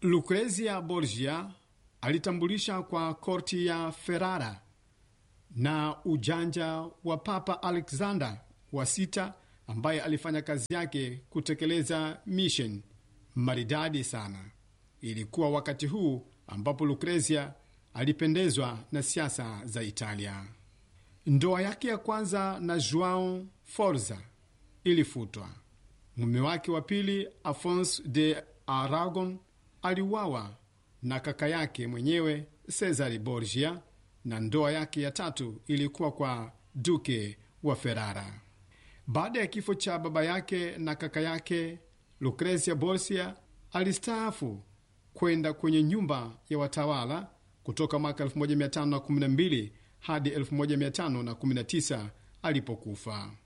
Lucrezia Borgia alitambulisha kwa korti ya Ferrara na ujanja wa Papa Alexander wa sita ambaye alifanya kazi yake kutekeleza mission maridadi sana. Ilikuwa wakati huu ambapo Lucrezia alipendezwa na siasa za Italia. Ndoa yake ya kwanza na Joao Forza ilifutwa. Mume wake wa pili Afonso de Aragon aliuawa na kaka yake mwenyewe Cesare Borgia, na ndoa yake ya tatu ilikuwa kwa duke wa Ferrara. Baada ya kifo cha baba yake na kaka yake, Lucrezia Borgia alistaafu kwenda kwenye nyumba ya watawala kutoka mwaka 1512 hadi 1519 alipokufa.